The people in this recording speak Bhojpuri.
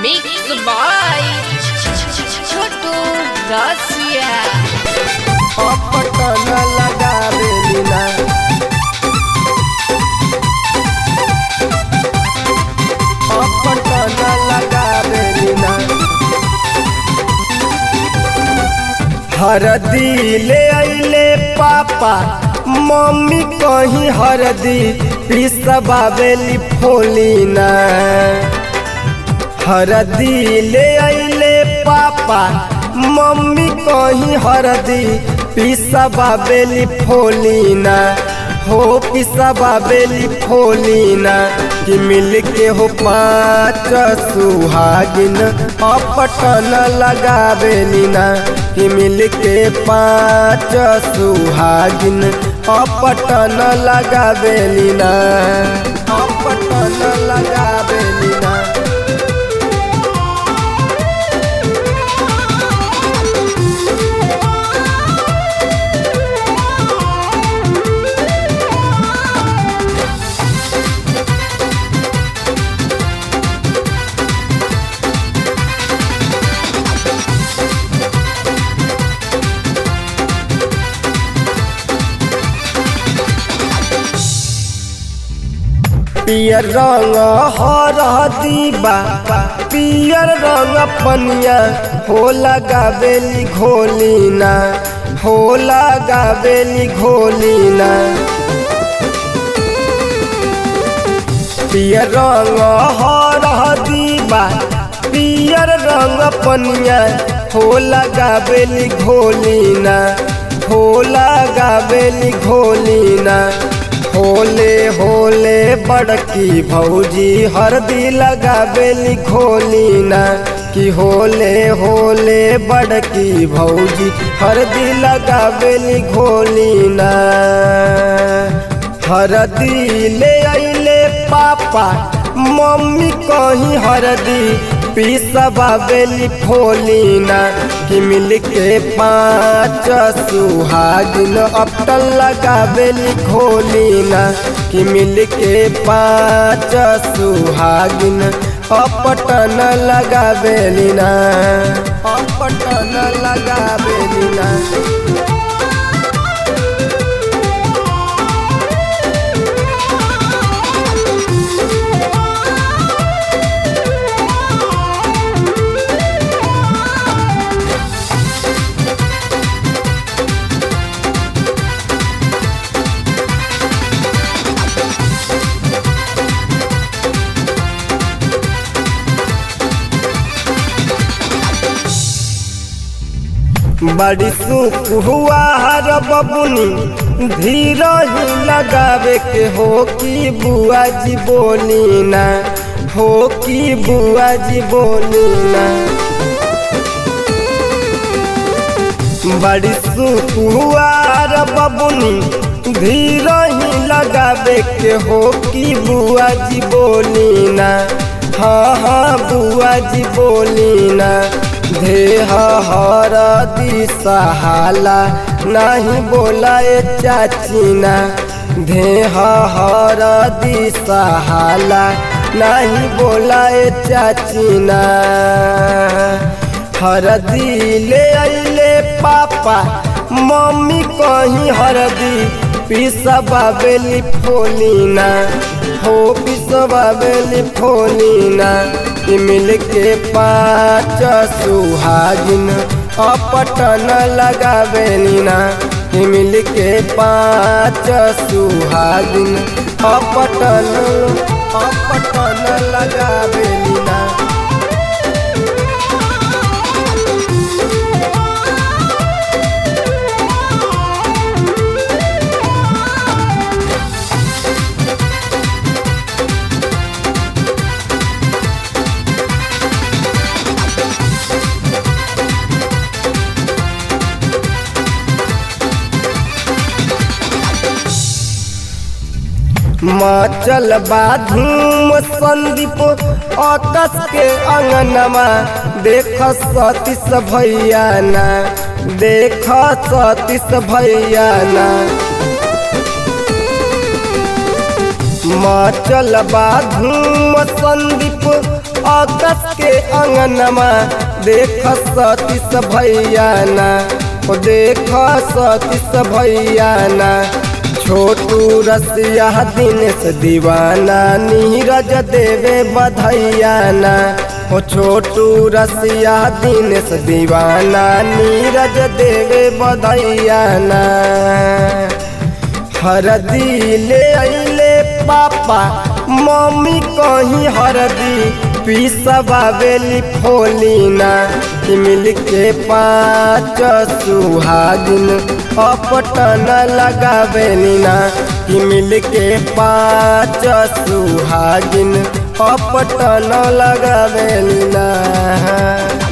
Mixed by Chotu Garcia. Patan लगावेली ना पटन लगावेली ना हरदी ले अइले पापा मम्मी कहीं हरदी पिसबावेली फोली ना हरदी ले अइले पापा मम्मी कहीं हरदी पिसबा बेली फोलीना हो पिसबा बेली फोलीना कि मिल के हो पाँच सुहागिन अपटन लगावेली ना कि मिल के पाँच सुहागिन अपटन लगावेली ना अपटन लगावेली ना पियर रंग हरदी बा पियर रंग पनिया हो लगावेली घोलीना हो लगावेली घोलीना पियर रंग हरदी बा पियर रंग पनिया हो लगावेली घोलीना हो लगावेली घोलीना होले होले बड़की भौजी हरदी लगावेली घोलीना कि होले होले बड़की भौजी हरदी लगावेली घोलीना हरदी ले अइले पापा मम्मी कहीं हरदी पिसबा बेली फोलीना कि मिल के पाँच सुहागिन अपटन लगावेली खोलीना कि मिल के पाँच सुहागिन अपटन लगावेली ना अपटन लगावेली ना बड़ी सुख हुआ हर बबुनी धीरा ही लगावे के हो कि बुआ जी बोली ना हो कि बुआ जी बोली ना बड़ी सुख हुआ हर बबुनी धीरा ही लगावे के हो कि बुआ जी बोली ना हाँ हाँ बुआ जी बोली ना देह हरदी सहाला नहीं बोलाए चाचीना देह हरदी सहाला नहीं बोलाए चाचीना हरदी ले अइले पापा मम्मी कहीं हरदी पिसबा बेली फोलीना हो पिसबा बेली फोलीना कि मिल के पाँच सुहागिन अपटन लगावेली ना कि मिल के पाँच सुहागिन अपटन अपटन लगावेली ना मचल बाधूम संदीप आकाश के अंगनमा देख सतीश भैया ना देख सतीश भैया ना मचल बाधूम संदीप अगस के अंगनमा देख सतीस भैया ना ओ देख सतीस भैया ना छोटू रसिया दिनेश दीवाना नीरज देवे बधैया ना ओ छोटू रसिया दिनेश दीवाना नीरज देवे बधैया ना हरदी ले अइले पापा मम्मी कहीं हरदी पीसबावेली फोलीना कि मिल के पाँच सुहागिन अपटन लगावेली ना कि मिल के पाँच सुहागिन अपटन लगावेली ना